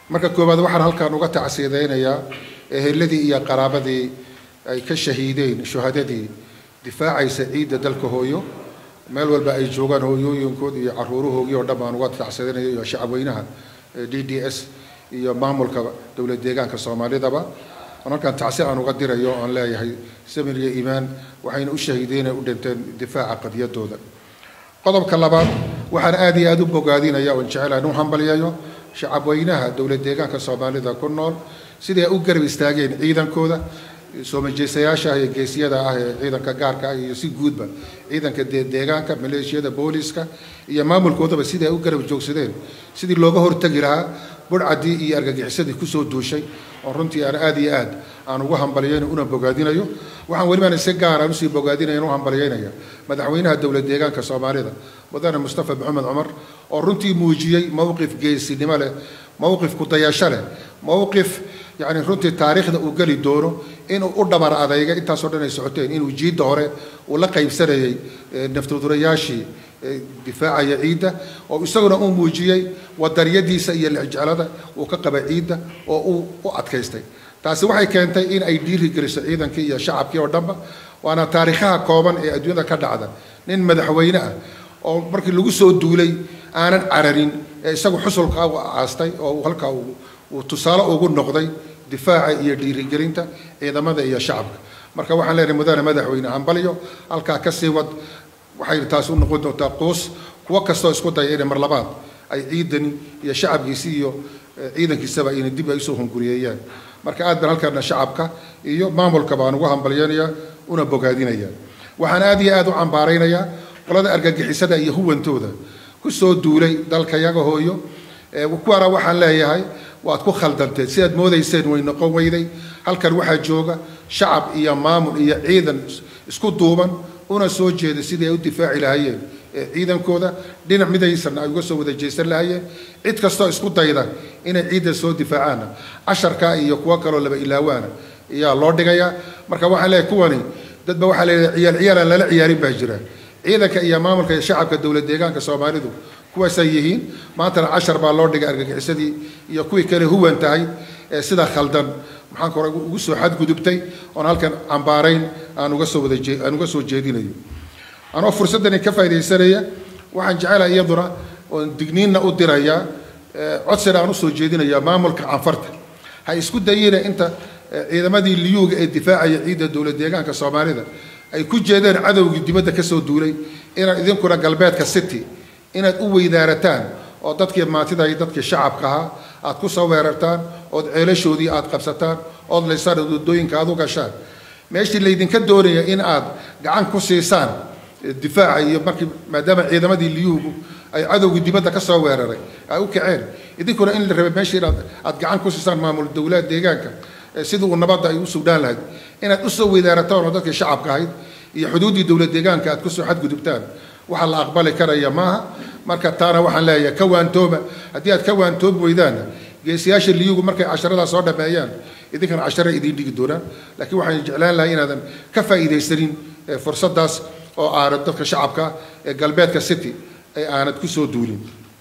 marka koowaad waxaan halkan uga tacsiidaynayaa eheladii iyo qaraabadii ay ka shahiideen shuhadadii difaacaysa ciidda dalka hooyo meel walba ay joogaan hooyooyinkood iyo caruurahoogii oo dhan baan uga tacsiidaynaya iyo shacabweynaha d d s iyo maamulka dowlad deegaanka soomaalidaba aan halkan tacsi aan uga dirayo oon leeyahay samir iyo iimaan waxayna u shahiideen u dhinteen difaaca qadiyadooda qodobka labaad waxaan aada iyo aada u bogaadinaya oon jecelahay in u hambalyayo shacabweynaha dowlad deegaanka soomaalida ku nool sidii ay u garab istaageen ciidankooda soo majeysayaasha ah iyo geesiyada ah ee ciidanka gaarka ah iyo si guudba ciidanka deegaanka maleeshiyada booliska iyo maamulkoodaba sidii ay u garab joogsadeen sidii looga hortagi lahaa burcadii iyo argagixisadii kusoo duushay oo runtii aan aada iyo aad aan ugu hambalyayno una bogaadinayo waxaan welibana si gaar aan usii bogaadinaya u hambalyaynaya madaxweynaha dowlad deegaanka soomaalida mudane mustafa maxamed cumar oo runtii muujiyey mowqif geesinimo leh mowqif kudayasho leh mowqif yacni runtii taariikhda uu geli doono inuu u dhabar adayga intaasoo dhan ay socoteen inuu jiidda hore uu la qaybsanayay naftudurayaashii difaacaya ciidda oo isaguna uu muujiyey wadariyadiisa iyo lexjeclada uu ka qaba ciidda oo uu u adkaystay taasi waxay keentay in ay dhiiri geliso ciidankii iyo shacabkii oo dhanba waana taariikhaha kooban ee adduunyada ka dhacda nin madaxweyne ah oo markii lagu soo duulay aanan cararin ee isagu xusulka u aastay oo halkaa uu tusaale ugu noqday difaaca iyo dhiirigelinta ciidamada iyo shacabka marka waxaan leenahay mudane madaxweyne hambalyo halkaa ka sii wad waxay taasi u noqon doontaa quus kuwo kastoo isku daya inay mar labaad ay ciidani iyo shacabkiisi iyo ciidankiisaba ayna dib ay usoo hunguriyeeyaan marka aad baan halkaana shacabka iyo maamulka baan ugu hambalyaynayaa una bogaadinayaa waxaan aad iyo aad u cambaaraynayaa qolada argagixisada iyo huwantooda kusoo duulay dalka yaga hooyo kuwaana waxaan leeyahay waad ku khaldanteen sidaad moodayseen way noqon weyday halkan waxaa jooga shacab iyo maamul iyo ciidan isku duuban una soo jeeda sidii ay u difaaci lahaayeen ciidankooda dhinac midaysan ay uga soo wada jeesan lahaayeen cid kastoo isku dayda inay ciidda soo difaacaanna casharka iyo kuwo kaloo laba ilaawaana ayaa loo dhigayaa marka waxaan leeyahay kuwani dadba waxaa leeyahay ciyaal ciyaalaan lala ciyaarin baa jira ciidanka iyo maamulka iyo shacabka dowlad deegaanka soomaalidu kuwaasay yihiin maantana cashar baa loo dhigay argagixisadii iyo kuwii kale huwan tahay ee sida khaldan maxaan kore ugu soo xadgudubtay oon halkan cambaarayn aan uga soo wada aan uga soo jeedinayo anoo fursaddani ka faaidaysanaya waxaan jecelahay iyaduna oon digniinna u dirayaa codsina aan usoo jeedinaya maamulka canfarta ha isku dayina inta ciidamadii liyuuga ee difaacaya ciidda dowlad deegaanka soomaalida ay ku jeedeen cadowgii dibadda kasoo duulay inaad idinkuna galbeedka city inaad u weydaarataan oo dadkii maantida iyo dadkii shacabka ahaa aad ku soo weerartaan ood ceelashoodii aad qabsataan ood laysaan wadooyinka aad u gashaan meeshii laydinka doonaya in aad gacan ku siisaan difaaca iyo markii maadaama ciidamadii liyuugu ay cadowgii dibadda ka soo weeraray ay u kaceen idinkuna in la rabay meeshii inaad aad gacan ku siisaan maamul dowlad deegaanka sidii uu nabadda ay u sugdhaan lahayd inaad usoo weydaarataan oo dadkii shacabka ahayd iyo xuduuddii dowlad deegaanka aad kusoo xadgudubtaan waxa la aqbali karaya maaha marka taana waxaan leeyahay ka waantooba haddii aad ka waantoobi weydaanna geesiyaasha liyugu markay casharadaa soo dhameeyaan idinkana cashara idiin dhigi doonaan laakiin waxaan jeclaan lahay inaadan ka faa'iidaysanin fursaddaas oo aanad dadka shacabka ee galbeedka city ee aanad ku soo duulin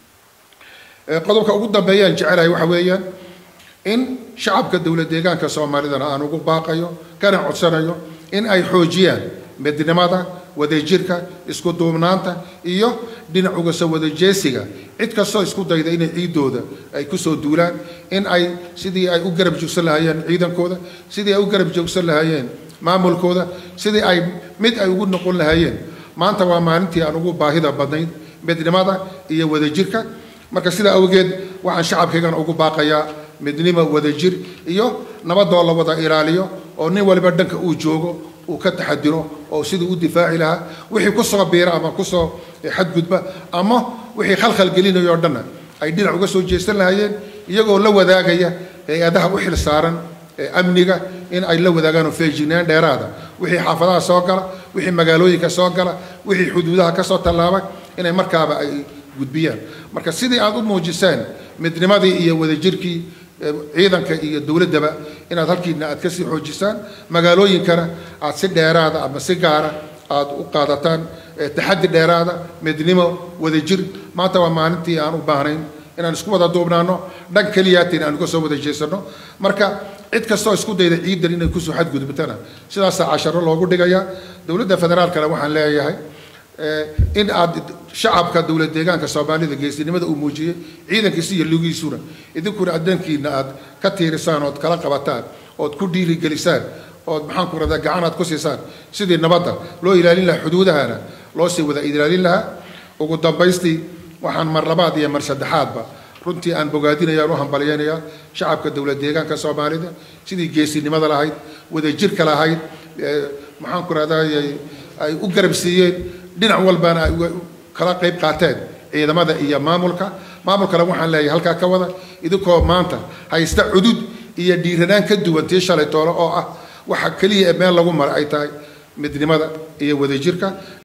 qodobka ugu dambeeyaan jecelahay waxa weeyaan in shacabka dowlad deegaanka soomaalidana aan ugu baaqayo kana codsanayo in ay xoojiyaan midnimada wadajirka isku duubnaanta iyo dhinac uga soo wadajeesiga cid kastoo isku dayda inay ciiddooda ay kusoo duulaan in ay sidii ay u garab joogsan lahaayeen ciidankooda sidii ay u garab joogsan lahaayeen maamulkooda sidii ay mid ay ugu noqon lahaayeen maanta waa maalintii aan ugu baahida badnayd midnimada iyo wadajirka marka sidaa awgeed waxaan shacabkaygana ugu baaqayaa midnimo wadajir iyo nabadoo la wada ilaaliyo oo nin waliba dhanka uu joogo uu ka taxadiro oo siduu u difaaci lahaa wixii kusoo biira ama kusoo xadgudba ama wixii khalkhal gelinayo o dhanna ay dhinac uga soo jeesan lahaayeen iyagoo la wadaagaya hay-adaha u xil saaran amniga in ay la wadaagaan oo feejignaan dheeraada wixii xaafadaha soo gala wixii magaalooyinka soo gala wixii xuduudaha kasoo tallaaba inay markaaba ay gudbiyaan marka sidii aad u muujiseen midnimadii iyo wadajirkii ciidanka iyo dowladdaba inaad halkiina aad kasii xoojisaan magaalooyinkana aad si dheeraada ama si gaara aad u qaadataan taxaddi dheeraada midnimo wadajir maanta waa maalintii aan u baahnayn inaan isku wada duubnaano dhan keliyaatin aan uga soo wada jeesano marka cid kastoo isku dayda ciidan inay kusoo xadgudubtana sidaasaa casharo loogu dhigayaa dowladda federaalkana waxaan leeyahay in aad shacabka dowlad deegaanka soomaalida geesinimada uu muujiyey ciidankiisa iyo lugiisuna idinkuna addankiina aad ka tiirisaan ood kala qabataan ood ku dhiirigelisaan ood maxaan ku radaa gacan aad ku siisaan sidii nabadda loo ilaalin lahaa xuduudahana loo sii wada ilaalin lahaa ugu dambaystii waxaan mar labaad iyo mar saddexaadba runtii aan bogaadinayaan u hambalyaynayaa shacabka dowlad deegaanka soomaalida sidii geesinimada lahayd wadajirka lahayd maxaan ku rahdaa ay u garab siiyeen dhinac walbana ay kala qayb qaateen ciidamada iyo maamulka maamulkana waxaan leeyahay halkaa ka wada idinkoo maanta haysta cudud iyo dhiiranaan ka duwan tii shalay toole oo ah waxa keliya ee meel lagu mara ay tahay midnimada iyo wadajirka